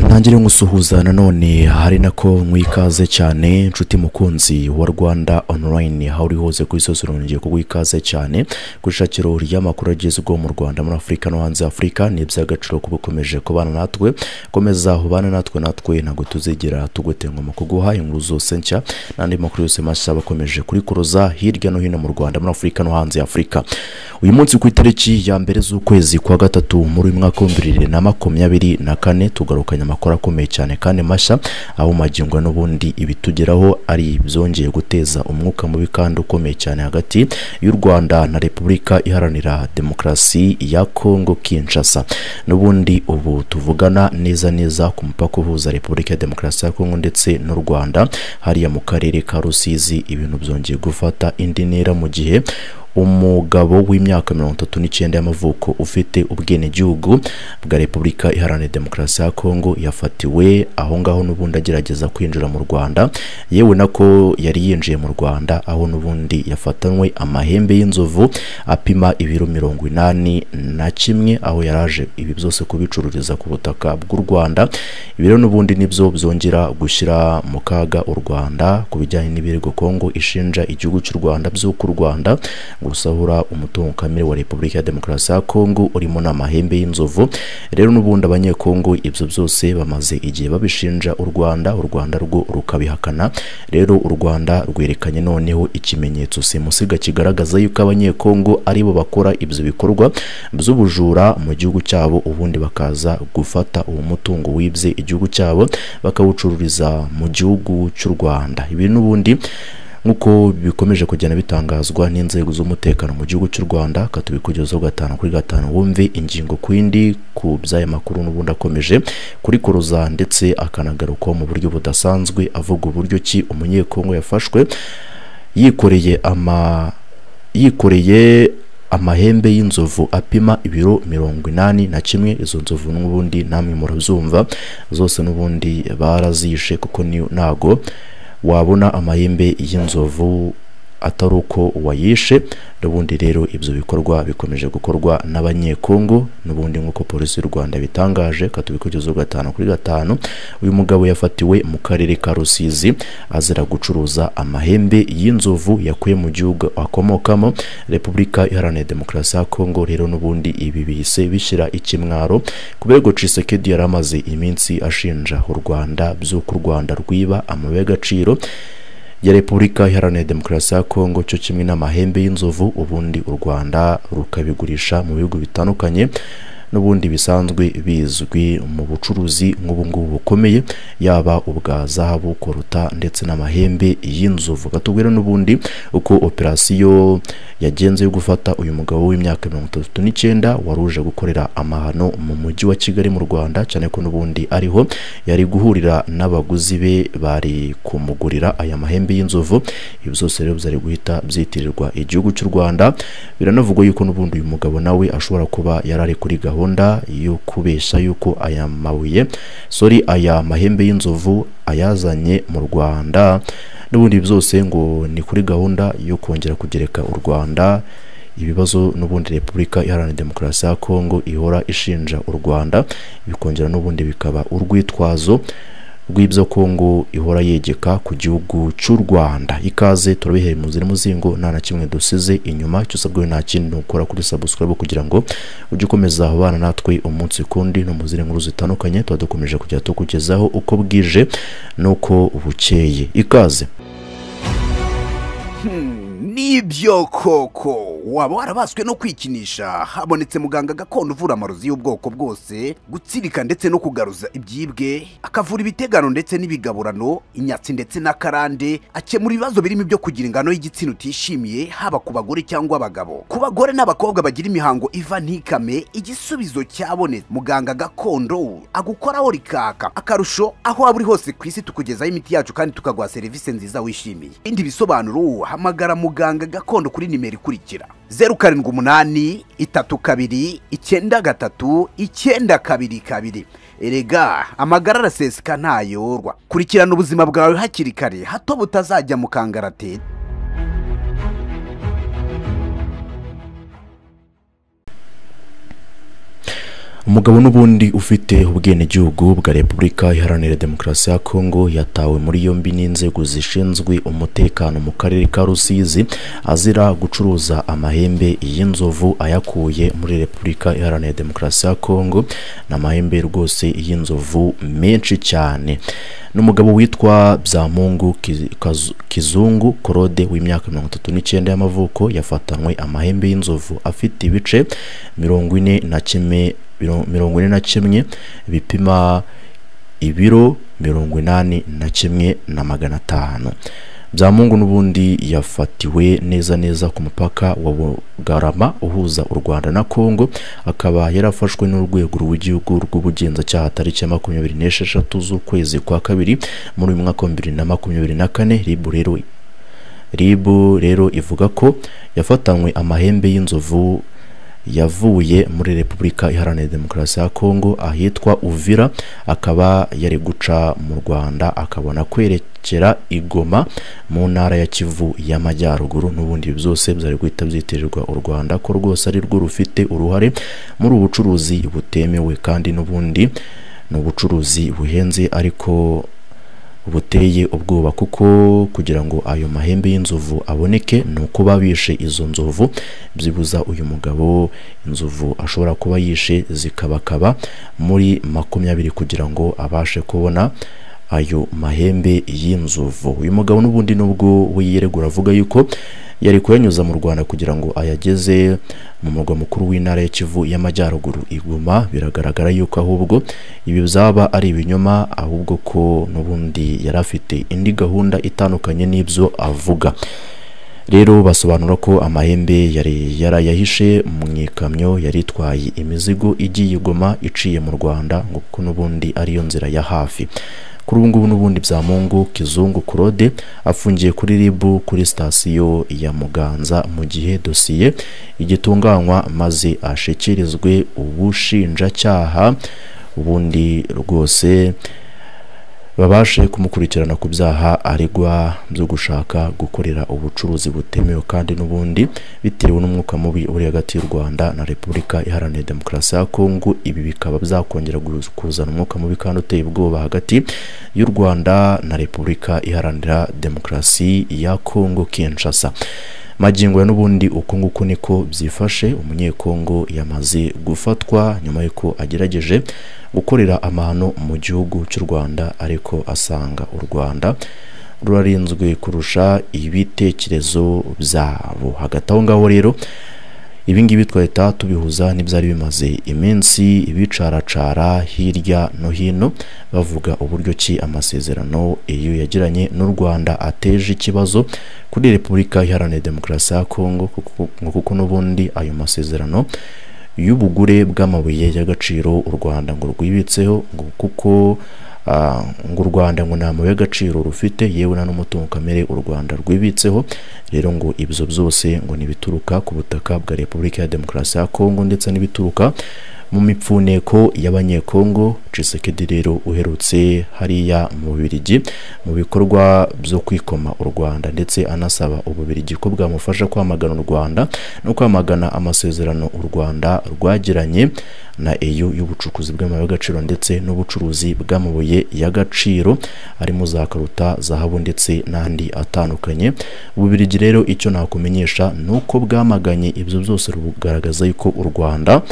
ntangire gusuhuza nanone hari nako mwikaze cyane nshuti mukunzi wa rwanda online aho uri hose ku isozi urongeye kuguha ikaze cyane ku ishakiro ry'amakuru agezweho mu rwanda muri afurika no hanze ya afurika ni iby'agaciro kuba ukomeje kubana natwe komeza ubane natwe natwe ntabwo tuzigera tugutenga mu kuguha inkuru zose nshya n'andi makuru yose mashya aba akomeje kuri kuruza hirya no hino mu rwanda muri afurika no hanze ya afurika uyu munsi ku itariki ya mbere z'ukwezi kwa gatatu muri uyu mwaka w'ibihumbi bibiri na makumyabiri na kane tugarukanye amakuru akomeye cyane kandi mashya aho magingo n'ubundi ibitugeraho ari ibyongeye guteza umwuka mubi kandi ukomeye cyane hagati y'u rwanda na repubulika iharanira demokarasi ya kongo kinshasa n'ubundi ubu tuvugana neza neza ku mupaka uhuza repubulika ya demokarasi ya kongo ndetse n'u rwanda hariya mu karere ka rusizi ibintu byongeye gufata indi ntera mu gihe umugabo w'imyaka mirongo itatu n'icyenda y'amavuko ufite ubwenegihugu bwa repubulika iharanira demokarasi ya kongo yafatiwe aho ngaho n'ubundi agerageza kwinjira mu rwanda yewe nako yari yinjiye mu rwanda aho n'ubundi yafatanywe amahembe y'inzovu apima ibiro mirongo inani na kimwe aho yaraje ibi byose kubicururiza ku butaka bw'u rwanda ibiro n'ubundi nibyo byongera gushyira mu kaga u rwanda ku bijyanye n'ibirego kongo ishinja igihugu cy'u rwanda by'uko u rwanda gusahura umutungo kamere wa repubulika ya demokarasi ya kongo urimo n'amahembe y'inzovu rero n'ubundi abanyekongo ibyo byose bamaze igihe babishinja u rwanda u rwanda rwo rukabihakana rero u rwanda rwerekanye noneho ikimenyetso simusiga kigaragaza yuko abanyekongo aribo bakora ibyo bikorwa by'ubujura mu gihugu cyabo ubundi bakaza gufata uwo mutungo wibye igihugu cyabo bakawucururiza mu gihugu cy'u rwanda ibi n'ubundi nk'uko bikomeje kugenda bitangazwa n'inzego z'umutekano mu gihugu cy'u rwanda katubikugezaho gatanu kuri gatanu wumve ingingo ku yindi ku by'aya makuru n'ubundi akomeje kuri kuruza ndetse akanagarukwaho mu buryo budasanzwe avuga uburyo ki umunyekongo yafashwe yikoreye ama yikoreye amahembe y'inzovu apima ibiro mirongo inani na kimwe izo nzovu n'ubundi namwe murabyumva zose n'ubundi barazishe kuko ntago wabona amahembe y'inzovu atari uko wayishe n'ubundi rero ibyo bikorwa bikomeje gukorwa n'abanyekongo n'ubundi nk'uko polisi y'u rwanda bitangaje katubikugezaho gatanu kuri gatanu uyu mugabo yafatiwe mu karere ka rusizi azira gucuruza amahembe y'inzovu yakuye mu gihugu akomokamo repubulika iharanira demokarasi ya kongo rero n'ubundi ibi bihise bishyira ikimwaro ku birego cisekedi yari amaze iminsi ashinja u rwanda by'uko u rwanda rwiba amabuye y'agaciro ya repubulika iharanira demokarasi ya kongo cyo kimwe n'amahembe y'inzovu ubundi u rwanda rukabigurisha mu bihugu bitandukanye n'ubundi bisanzwe bizwi mu bucuruzi nk'ubungubu bukomeye yaba ubwa zahabu koruta ndetse n'amahembe y'inzovu batubwira n'ubundi uko operasiyo yagenze yo gufata uyu mugabo w'imyaka mirongo itatu n'icyenda wari uje gukorera amahano mu mujyi wa kigali mu rwanda cyane ko n'ubundi ariho yari guhurira n'abaguzi be bari kumugurira aya mahembe y'inzovu ibi byose rero byari guhita byitirirwa igihugu cy'u rwanda biranavugwa yuko n'ubundi uyu mugabo nawe ashobora kuba yari ari kuri gahunda gahunda yo kubeshya yuko aya mabuye sori aya mahembe y'inzovu ayazanye mu rwanda n'ubundi byose ngo ni kuri gahunda yo kongera kugereka u rwanda ibibazo n'ubundi repubulika iharanira demokarasi ya kongo ihora ishinja u rwanda bikongera n'ubundi bikaba urwitwazo rw'ibyo kongo ihora yegeka ku gihugu cy'u rwanda ikaze turabihera impunzi n'umuzingo nta na kimwe dusize inyuma icyo usabwe nta kintu ukora kuri sabusikarabu kugira ngo ujye ukomeza abana natwe umunsi kundi no mu zindi nkuru zitandukanye tuba dukomeje kujya tukugezaho uko bwije n'uko bukeye ikaze nibyo koko waba warabaswe no kwikinisha habonetse muganga gakondo uvura amarozi y'ubwoko bwose gutsirika ndetse no kugaruza ibyibwe akavura ibitegano ndetse n'ibigaburano inyatsi ndetse n'akarande akemura ibibazo birimo ibyo kugira ingano y'igitsina utishimiye haba ku bagore cyangwa abagabo ku bagore n'abakobwa bagira imihango iva ntikame igisubizo cyabonetse muganga gakondo agukoraho rikaka akarusho aho waba uri hose ku isi tukugezaho imiti yacu kandi tukaguha serivisi nziza wishimiye ibindi bisobanuro hamagara muganga muganga gakondo kuri nimero ikurikira zeru karindwi umunani itatu kabiri icyenda gatatu icyenda kabiri kabiri erega amagara araseseka ntayorwa kurikirana ubuzima bwawe hakiri kare hato butazajya mu kangaratete umugabo n'ubundi ufite ubwenegihugu bwa repubulika iharanira demokarasi ya kongo yatawe muri yombi n'inzego zishinzwe umutekano mu karere ka rusizi azira gucuruza amahembe y'inzovu ayakuye muri repubulika iharanira demokarasi ya kongo ni amahembe rwose y'inzovu menshi cyane n'umugabo witwa byamungu Ki- Kazu- kizungu korode w'imyaka mirongo itatu n'icyenda y'amavuko yafatanywe amahembe y'inzovu afite ibice mirongo ine na kimwe miro- mirongo ine na kimwe bipima ibiro mirongo inani na kimwe na magana atanu byamungu n'ubundi yafatiwe neza neza ku mupaka wa bugarama uhuza u rwanda na congo akaba yarafashwe n'urwego rw'igihugu rw'ubugenzacyaha tariki ya makumyabiri n'esheshatu z'ukwezi kwa kabiri muri uyu mwaka wa bibiri na makumyabiri na kane ribu rero ribu rero ivuga ko yafatanywe amahembe y'inzovu yavuye muri repubulika iharanira demokarasi ya kongo ahitwa uvira akaba yari guca mu rwanda akabona kwerekera igoma mu ntara ya kivu y'amajyaruguru n'ubundi ibi byose byari guhita byitirirwa u rwanda ko rwose ari rwo rufite uruhare muri ubu bucuruzi butemewe kandi n'ubundi ni ubucuruzi buhenze ariko buteye ubwoba kuko kugira ngo ayo mahembe y'inzovu aboneke ni ukuba bishe izo nzovu byibuza uyu mugabo inzovu ashobora kuba yishe zikabakaba muri makumyabiri kugira ngo abashe kubona ayo mahembe y'inzovu uyu mugabo n'ubundi nubwo we yiregura avuga yuko yari kuyanyuza mu rwanda kugira ngo ayageze mu murwa mukuru w'intara ya kivu y'amajyaruguru iguma biragaragara yuko ahubwo ibi byaba ari ibinyoma ahubwo ko n'ubundi yari afite indi gahunda itandukanye n'ibyo avuga rero basobanura ko amahembe yari yarayahishe mu ikamyo yari itwaye imizigo igiye igoma iciye mu rwanda ngo kuko n'ubundi ariyo nzira ya hafi kuri ubu ngubu n'ubundi bya mungu kizungu kurode afungiye kuri ribu kuri sitasiyo ya muganza mu gihe dosiye igitunganywa maze ashyikirizwe ubushinjacyaha ubundi rwose babashe kumukurikirana ku byaha aregwa byo gushaka gukorera ubucuruzi butemewe kandi n'ubundi bitewe n'umwuka mubi uri hagati y'u rwanda na repubulika iharanira demokarasi ya kongo ibi bikaba byakongera gu- kuzana umwuka mubi kandi uteye ubwoba hagati y'u rwanda na repubulika iharanira demokarasi ya kongo kinshasa magingo ya n'ubundi uko nguko niko byifashe umunyekongo yamaze gufatwa nyuma y'uko agerageje gukorera amahano mu gihugu cy'u rwanda ariko asanga u rwanda rurarinzwe kurusha ibitekerezo byabo hagati aho ngaho rero ibi ngibi twahita tubihuza n'ibyari bimaze iminsi bicaracara hirya no hino bavuga uburyo ki amasezerano iyo yagiranye n'u rwanda ateje ikibazo kuri repubulika iharanira demokarasi ya kongo kuko- ngo kuko n'ubundi ayo masezerano y'ubugure bw'amabuye y'agaciro u rwanda ngo rwibitseho ngo kuko ah, ngo u rwanda ngo nta mabuye y'agaciro rufite yewe nta n'umutungo kamere u rwanda rwibitseho rero ngo ibyo byose ngo ni ibituruka ku butaka bwa repubulika ya demokarasi ya kongo ndetse n'ibituruka mu mipfuneko y'abanyekongo cisekedi rero uherutse hariya mu bubirigi mu bikorwa byo kwikoma u rwanda ndetse anasaba ububirigi ko bwamufasha kwamagana u rwanda no kwamagana amasezerano u rwanda rwagiranye na EU y'ubucukuzi bw'amabuye y'agaciro ndetse n'ubucuruzi bw'amabuye y'agaciro harimo za karuta zahabu ndetse n'andi atandukanye ububirigi rero icyo nakumenyesha ni uko bwamaganye ibyo byose rugaragaza yuko u rwanda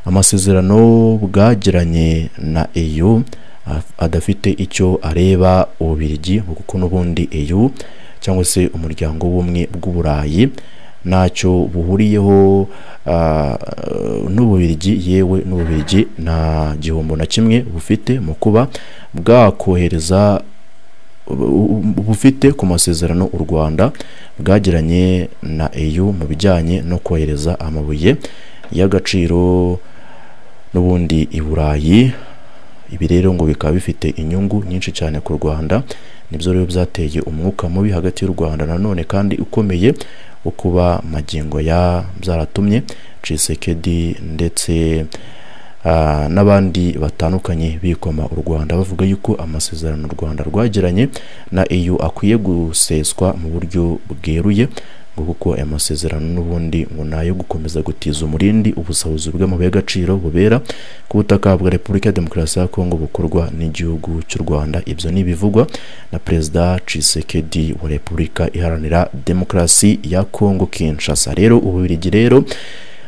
amasezerano bwagiranye na EU af- adafite icyo areba ububirigi ngo kuko n'ubundi EU cyangwa se umuryango w'ubumwe bw'uburayi ntacyo buhuriyeho ah, n'ububirigi yewe n'ububirigi nta gihombo na kimwe bufite mu kuba bwakohereza bu- bu- bufite ku masezerano u rwanda bwagiranye na EU mu bijyanye no kohereza amabuye y'agaciro n'ubundi i burayi ibi rero ngo bikaba bifite inyungu nyinshi cyane ku rwanda nibyo rero byateye umwuka mubi hagati y'u rwanda nanone kandi ukomeye wo kuba magingo ya byaratumye cisekedi ndetse ah, n'abandi batandukanye bikoma u rwanda bavuga yuko amasezerano u rwanda rwagiranye na eu akwiye guseswa mu buryo bweruye ngo ngo kuko aya masezerano n'ubundi ngo ni ayo gukomeza gutiza umurindi ubusahuzi bw'amabuye y'agaciro bubera ku butaka bwa repubulika ya demokarasi ya kongo bukorwa n'igihugu cy'u rwanda ibyo ni ibivugwa na perezida cisekedi wa repubulika iharanira demokarasi ya kongo kinshasa rero ububirigi rero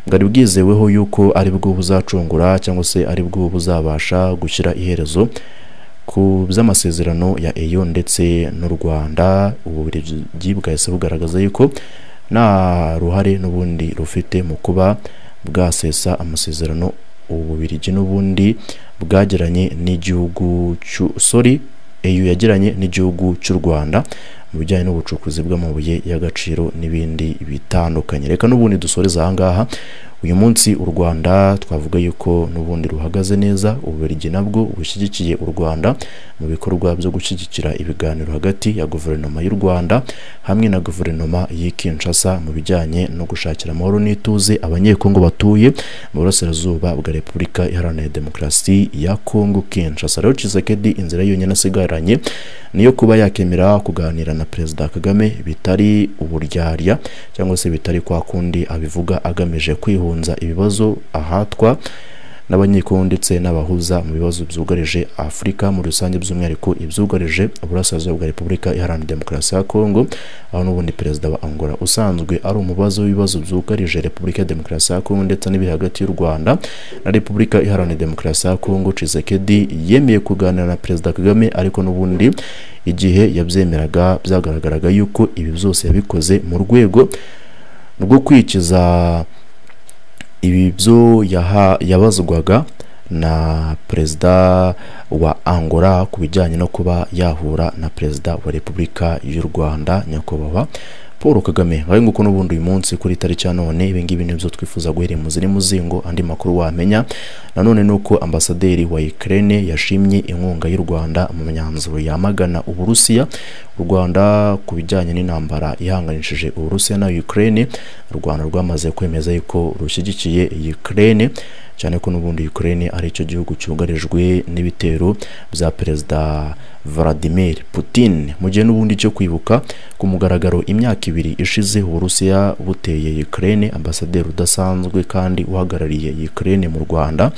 bwari bwizeweho yuko ari bwo buzacungura cyangwa se ari bwo buzabasha gushyira iherezo ku by'amasezerano ya eyo ndetse n'u rwanda uburezi bwahise bugaragaza yuko nta ruhare n'ubundi rufite mu kuba bwasesa amasezerano ububirigi n'ubundi bwagiranye n'igihugu sori eyo yagiranye n'igihugu cy'u rwanda mu bijyanye n'ubucukuzi bw'amabuye y'agaciro n'ibindi bitandukanye reka n'ubundi dusoreza ahangaha uyu munsi u rwanda twavuga yuko n'ubundi ruhagaze neza ububiligi nabwo bushyigikiye u rwanda mu bikorwa byo gushyigikira ibiganiro hagati ya guverinoma y'u rwanda hamwe na guverinoma y'i kinshasa mu bijyanye no gushakira amahoro n'ituze abanyekongo batuye mu burasirazuba bwa repubulika iharanira demokarasi ya kongo kinshasa rero cisekedi inzira yonyine asigaranye niyo kuba yakemera kuganira na perezida kagame bitari uburyarya cyangwa se bitari kwa kundi abivuga agamije kwihura ibibazo ahatwa n'abanyekongo ndetse n'abahuza mu bibazo byugarije afurika muri rusange by'umwihariko ibyugarije uburasirazuba bwa repubulika iharanira demokarasi ya kongo aho n'ubundi perezida wa angola usanzwe ari umubazo w'ibibazo byugarije repubulika ya demokarasi ya kongo ndetse n'ibiri hagati y'u rwanda na repubulika iharanira demokarasi ya kongo cisekedi yemeye kuganira na perezida kagame ariko n'ubundi igihe yabyemeraga byagaragaraga yuko ibi byose yabikoze mu rwego rwo kwikiza ibi byo yabazwaga na perezida wa angola ku bijyanye no kuba yahura na perezida wa repubulika y'u rwanda nyakubahwa paul kagame bari nguko n'ubundi uyu munsi kuri tariki ya none ibingibi nibyo twifuza guhera muzi muzingo andi makuru wamenya nanone ni uko ambasaderi wa ukraine yashimye inkunga y'u rwanda mu myanzuro yamagana uburusiya u rwanda ku bijyanye n'intambara ihanganishije uburusiya na ukraine u rwanda rwamaze kwemeza yuko rushyigikiye ukraine cyane ko n'ubundi ukraine ari cyo gihugu cyugarijwe n'ibitero bya perezida Vladimir Putin mu gihe n'ubundi cyo kwibuka ku mugaragaro imyaka ibiri ishize uburusiya buteye Ukraine ambasaderi udasanzwe kandi uhagarariye Ukraine mu Rwanda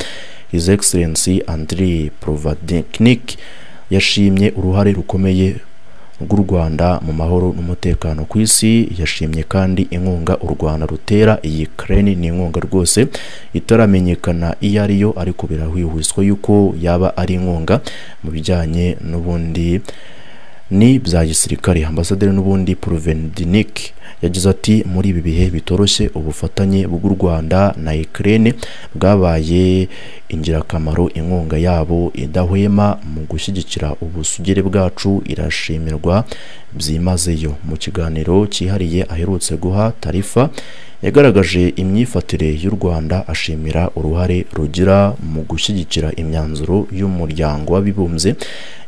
His Excellency Andriy Provadniknik yashimye uruhare rukomeye rw'u Rwanda mu mahoro n'umutekano ku isi yashimye kandi inkunga u Rwanda rutera iyi Ukraine ni inkunga rwose itaramenyekana iyo ari yo ariko birahwihwiswa yuko yaba ari inkunga mu bijyanye n'ubundi ni bya gisirikare ambasaderi n'ubundi Provendinik yagize ati muri ibi bihe bitoroshye ubufatanye bw'u Rwanda na Ukraine bwabaye ingirakamaro inkunga yabo idahwema mu gushyigikira ubusugire bwacu irashimirwa byimazeyo mu kiganiro cyihariye aherutse guha tarifa yagaragaje imyifatire y'u Rwanda ashimira uruhare rugira mu gushyigikira imyanzuro y'umuryango w'abibumbye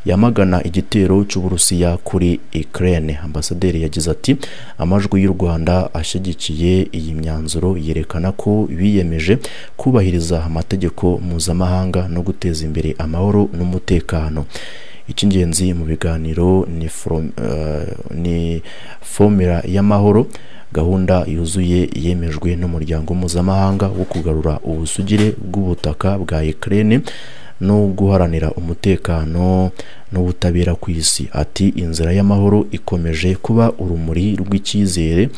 yamagana igitero cy'uburusiya kuri Ukraine ambasaderi yagize ati amajwi y'u Rwanda ashyigikiye iyi myanzuro yerekana ko biyemeje kubahiriza amategeko mpuzamahanga no guteza imbere amahoro n'umutekano icy'ingenzi mu biganiro ni, from, uh, ni formula y'amahoro gahunda yuzuye yemejwe n'umuryango mpuzamahanga wo kugarura ubusugire bw'ubutaka bwa Ukraine no guharanira umutekano n'ubutabera ku isi ati inzira y'amahoro ikomeje kuba urumuri rw'icyizere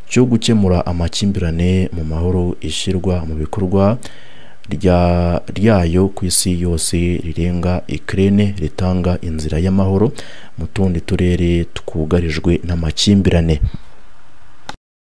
cyo gukemura amakimbirane mu mahoro ishyirwa mu bikorwa ryayo ku isi yose rirenga Ukraine ritanga inzira y'amahoro mu tundi turere twugarijwe n'amakimbirane